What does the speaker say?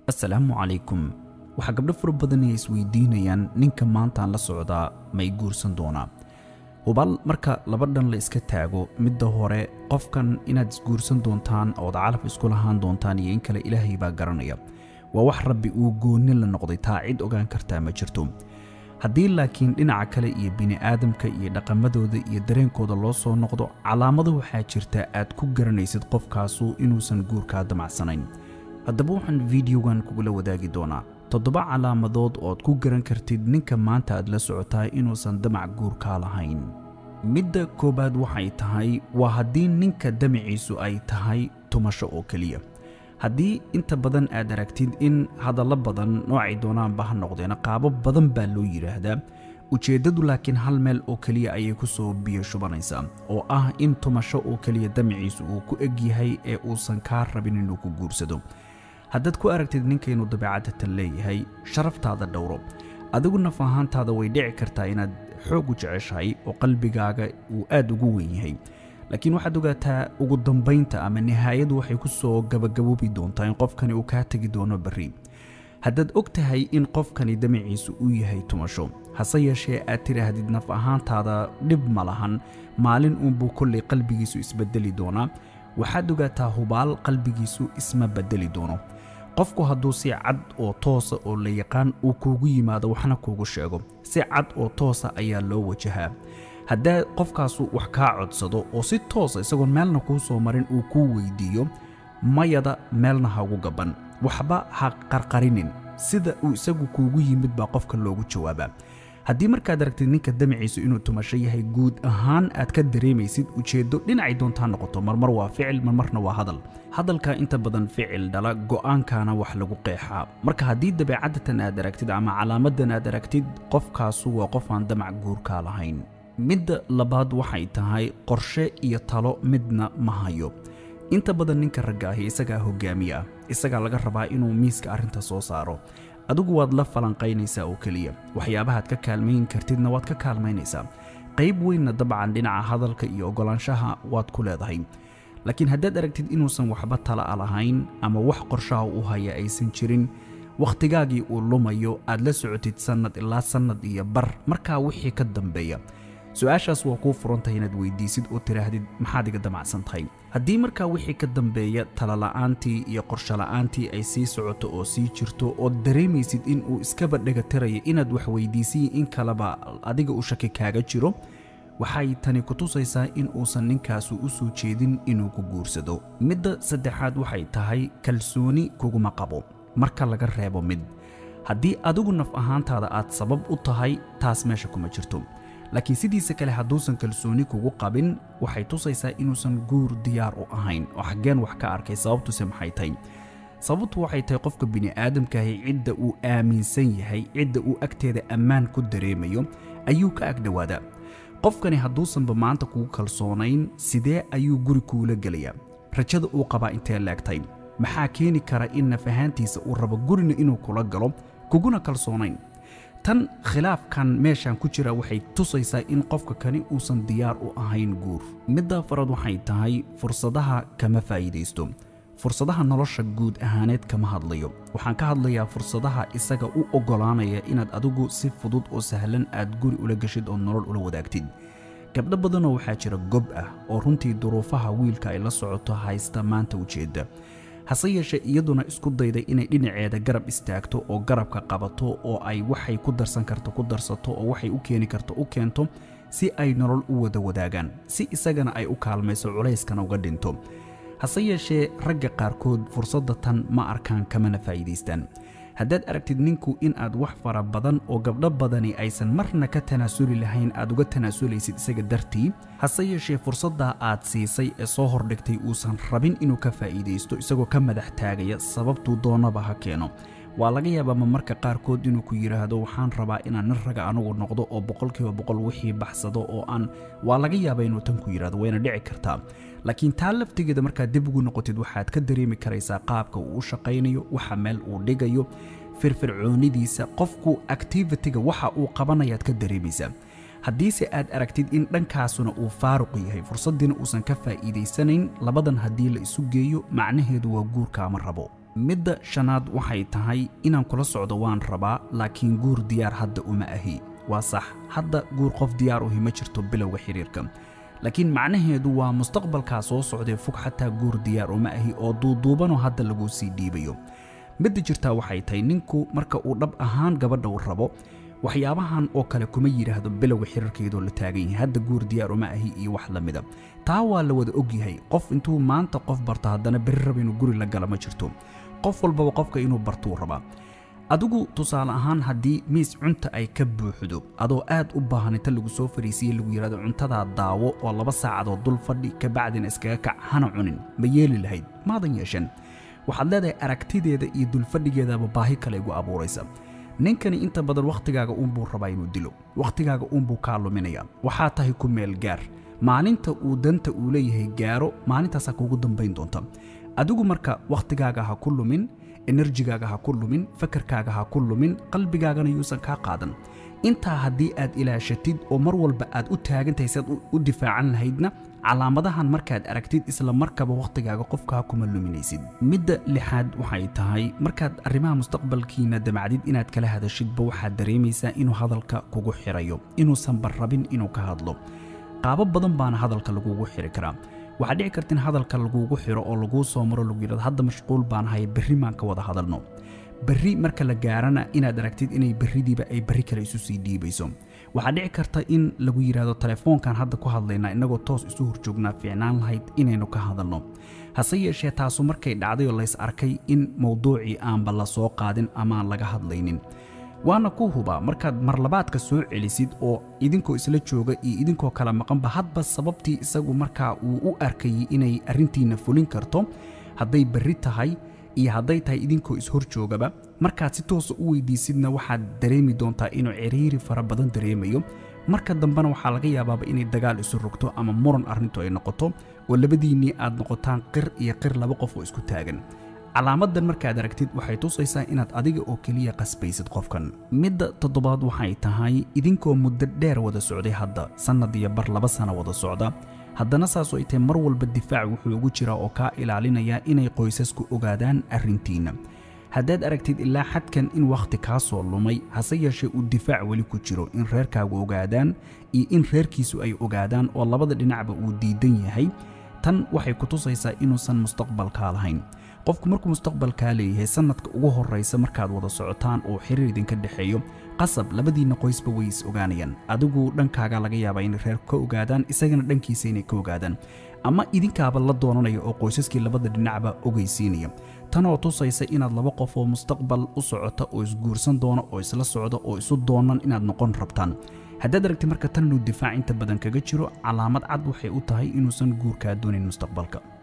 assalaamu calaykum waxaa gabdho fara badan ay isweydiinayaan ninka maantaan la socdaa may guursan doonaa hubaal marka laba dhan la iska taago midda hore qofkan inaad isguursan doontaan ood calaf isku lahaan doontaan iyo in kale ilaahay baa garanaya waa wax rabbi uu goonni la noqday taa cid ogaan kartaa ma jirto haddii laakiin dhinaca kale iyo bini'aadamka iyo dhaqamadooda iyo dareenkooda loo soo noqdo calaamado waxaa jirta aad ku garanaysid qofkaasu inuusan guurkaa damacsanayn haddaba waxaan fideogan kugula wadaagi doonaa toddoba calaamadood ood ku garan kartid ninka maanta aad la socotaa inuusan damac guurkaa lahayn midda koowaad waxay tahay waa haddii ninka damaciisu ay tahay tumasho oo keliya haddii inta badan aad aragtid in hadallo badan noocay doonaanba ha noqdeen qaabo badan baa loo yidhaahdaa ujeeddadu laakiin hal meel oo keliya ayay ku soo biyo shubanaysaa oo ah in tumasho oo keliya damaciisu uu ku eg yahay ee uusan kaa rabin inuu ku guursado haddaad ku aragtid ninka inuu dabeecadatan leeyahay sharaftaada dhowro adigu naf ahaantaada way dhici kartaa inaad xoog u jeceshahay oo qalbigaaga uu aad ugu weyn yahay laakiin waxaad ogaataa ugu dambaynta ama nihaayadu waxay ku soo gabagaboobi doontaa in qofkani uu kaa tegi doono berri haddaad og tahay in qofkani damaciisu uu yahay tumasho hase yeeshee aad tidhaahdid naf ahaantaada dhib ma lahan maalin uunbuu kollay qalbigiisu isbedeli doonaa waxaad ogaataa hubaal qalbigiisu isma bedeli doono qofku hadduu si cad oo toosa oo la yaqaan uu kuugu yimaado waxna kuugu sheego si cad oo toosa ayaa loo wajahaa haddaa qofkaasu wax kaa codsado oo si toosa isagoon meelna kuu soo marin uu kuu weydiiyo mayada meelna ha ugu gabban waxba ha qarqarinin sida uu isagu kuugu yimid baa qofka loogu jawaabaa haddii markaad aragtid ninka damaciisu inuu tumasho yahay guud ahaan aad ka dareemaysid ujeeddo dhinacay doontaa noqoto marmar waa ficil marmarna waa hadal hadalka inta badan ficil dhala go'aankana wax lagu qeexaa marka haddii dabeecadatan aad aragtid ama calaamadan aad aragtid qofkaasu waa qof aan damac guurkaa lahayn midda labaad waxay tahay qorshe iyo talo midna ma hayo inta badan ninka ragga ahi isagaa hogaamiye ah isagaa laga rabaa inuu miiska arrinta soo saaro adigu waad la falanqaynaysaa oo keliya waxyaabahaad ka kaalmayn kartidna waad ka kaalmaynaysaa qayb weynna dabcan dhinaca hadalka iyo oggolaanshaha waad ku leedahay laakiin haddaad aragtid inuusan waxba tala a lahayn ama wax qorshaha u haya aysan jirin wakhtigaagii uu lumayo aad la socotid sannad ilaa sannad iyo bar markaa wixii ka dambeeya su-aashaas waa kuu furantahay inaad weydiisid oo tidhaahdid maxaad iga damacsan tahay haddii markaa wixii ka dambeeya talala'aantii iyo qorshola'aantii ay sii socoto oo sii jirto ood dareemaysid in uu iskaba dhegatirayo inaad wax weydiisiyi in kaleba adiga u shaki kaaga jiro waxay tani ku tusaysaa in uusan ninkaasu u soo jeedin inuu ku guursado midda saddexaad waxay tahay kalsooni kuguma qabo marka laga reebo mid haddii adigu naf ahaantaada aad sabab u tahay taas meesha kuma jirto laakiin sidiisa kale hadduusan kalsooni kugu qabin waxay tusaysaa inuusan guur diyaar u ahayn oo xaggeen wax ka arkay sababtuse maxay tahay sababtu waxay tahay qofka bini'aadamkaahi cidda uu aaminsan yahay cidda uu agteeda ammaan ku dareemayo ayuu ka agdhowaadaa qofkani hadduusanba maanta kugu kalsoonayn sidee ayuu guri kuula gelayaa rajada uu qabaa intee leegtay maxaa keeni kara in naf ahaantiisa uu rabo gurina inuu kula galo kuguna kalsoonayn tan khilaafkan meeshan ku jira waxay tusaysaa in qofka kani uusan diyaar u ahayn guur midda farad waxay tahay fursadaha kama faa'iidaysto fursadaha nolosha guud ahaaneed kama hadlayo waxaan ka hadlayaa fursadaha isaga u oggolaanaya inaad adigu si fudud oo sahlan aad guri ula geshid oo nolol ula wadaagtid gabdho badanoo waxaa jira gob ah oo runtii duruufaha wiilka ay la socoto haysta maanta ujeedda hase yeeshee iyaduna isku dayday inay dhinaceeda garab istaagto oo garabka qabato oo ay waxay ku darsan karto ku darsato oo waxay u keeni karto u keento si ay nolol u wada wadaagaan si isagana ay u kaalmayso culayskana uga dhinto hase yeeshee ragga qaarkood fursadda tan ma arkaan kamana faa'iidaystaan haddaad aragtid ninku in aad wax fara badan oo gabdho badani aysan marna ka tanaasuli lahayn aad uga tanaasulaysid isaga dartii hase yeeshee fursaddaa aad siisay ee soo hordhigtay uusan rabin inuu ka faa'iidaysto isagoo ka madax taagaya sababtuu doonaba ha keeno waa laga yaabaa ma marka qaarkood inuu ku yidhaahdo waxaan rabaa inaan nin raga anugu noqdo oo boqolkiiba boqol wixii baxsado oo aan waa laga yaabaa inuu tan ku yidhahdo wayna dhici kartaa laakiin taa laftigeeda markaad dib ugu noqotid waxaad ka dareemi karaysaa qaabka uu u shaqaynayo waxa meel uu dhigayo firfircoonidiisa qofku activitiga waxa uu qabanayaad ka dareemaysaa haddiise aad aragtid in dhankaasuna uu faaruq yahay fursaddiina uusan ka faa'iidaysanayn labadan haddii la isu geeyo macnaheedu waa guurkaama rabo midda shanaad waxay tahay inaan kula socdo waan rabaa laakiin guur diyaar hadda uma ahi waa sax hadda guur qof diyaar uhi ma jirto bilowga xiriirka laakiin macnaheedu waa mustaqbalkaa soo socdee fog xataa guur diyaar uma ahi oo duuduubanoo hadda laguu sii dhiibayo midda jirtaa waxay tahay ninku marka uu dhab ahaan gabadha uu rabo waxyaabahan oo kale kuma yidhaahdo bilowga xiriirkeedoo la taagan yahay hadda guur diyaar uma ahi iyo wax la mida taa waa la wada og yahay qof intuu maanta qof barto haddana berri raba inuu guri la gala ma jirto qof walbaba qofka inuu bartuu rabaa adigu tusaale ahaan haddii miis cunta ay ka buuxdo adoo aad u baahan inta lagu soo fariisiye lagu yidhahdo cuntadaa daawo oo laba saacadood dul fadhi kabacdina iskaga kac hana cunin ma yeeli lahayd maadan yeeshan waxaad leedahay aragtideeda iyo dulfadhigeedaba baahi kale igu abuuraysa ninkani inta badan wakhtigaaga uunbuu rabaa inuu dilo wakhtigaaga uunbuu kaa luminaya waxaa tahay ku meel gaar maalinta uu danta uu leeyahay gaaro maalintaasaa kuugu dambayn doonta adigu marka wakhtigaaga ha ku lumin enerjigaaga ha ku lumin fakarkaaga ha ku lumin qalbigaagana yuusan kaa qaadan intaa haddii aad ilaashatid oo mar walba aad u taagantahay si aad u difaacan lahaydna calaamadahan markaad aragtid isla markaba wakhtigaaga qofkaa kuma luminaysid midda lixaad waxay tahay markaad arrimaha mustaqbalkiina damacdid inaad kala hadashidba waxaad dareemaysaa inuu hadalka kugu xirayo inuusanba rabin inuu ka hadlo qaabo badan baana hadalka lagugu xiri karaa waxaa dhici karta in hadalka lagugu xiro oo laguu soo maro lagu yidhahdo hadda mashquul baan ahay berri maan ka wada hadalno berri marka la gaarana inaad aragtid inay berridiiba ay berri kale isu sii dhiibayso waxaa dhici karta in lagu yidhaahdo telefoonkan hadda ku hadlaynaa innagoo toos isu horjoognaa fiicnaan lahayd inaynu ka hadalno hase yeeshee taasu markay dhacday oo lays arkay in mowduucii aanba la soo qaadin amaan laga hadlaynin waana ku hubaa markaad marlabaadka soo celisid oo idinkoo isla jooga iyo idinkoo kala maqanba hadba sababtii isagu markaa uu u arkayay inay arrintiinna fulin karto hadday berri tahay iyo hadday tahay idinkoo ishor joogaba markaad si toosa u weydiisidna waxaad dareemi doontaa inuu ciriiri fara badan dareemayo marka dambena waxaa laga yaabaaba inay dagaal isu rogto ama muran arrintu ay noqoto oo labadiinnii aad noqotaan qir iyo qir laba qof oo isku taagan calaamadan markaad aragtid waxay tusaysaa inaad adiga oo keliya qasbaysid qofkan midda toddobaad waxay tahay idinkoo muddo dheer wada socday hadda sannad iyo bar laba sano wada socda haddana saasoo ay tahay mar walba difaac wuxuu ugu jiraa oo kaa ilaalinaya inay qoysasku ogaadaan arrintiinna haddaad aragtid ilaa xadkan in wakhti kaa soo lumay hase yeeshee uu difaac weli ku jiro in reerkaagu ogaadaan iyo in reerkiisu ay ogaadaan oo labada dhinacba uu diidan yahay tan waxay ku tusaysaa inuusan mustaqbalkaa lahayn qofku markuu mustaqbalkaa leeyahay sannadka ugu horraysa markaad wada socotaan oo xiriir idinka dhexeeyo qasab labadiinna qoysba way is ogaanayaan adigu dhankaaga laga yaabaa inay reer ka ogaadaan isagana dhankiisa inay ka ogaadaan ama idinkaaba la doonanaya oo qoysaskii labada dhinacba ogeysiinaya tanoo tusaysa inaad laba qof oo mustaqbal u socota oo isguursan doona oo isla socda oo isu doonan inaad noqon rabtaan haddaad aragtid marka tan inuu difaac inta badan kaga jiro calaamad cad waxay u tahay inuusan guurkaa doonayn mustaqbalka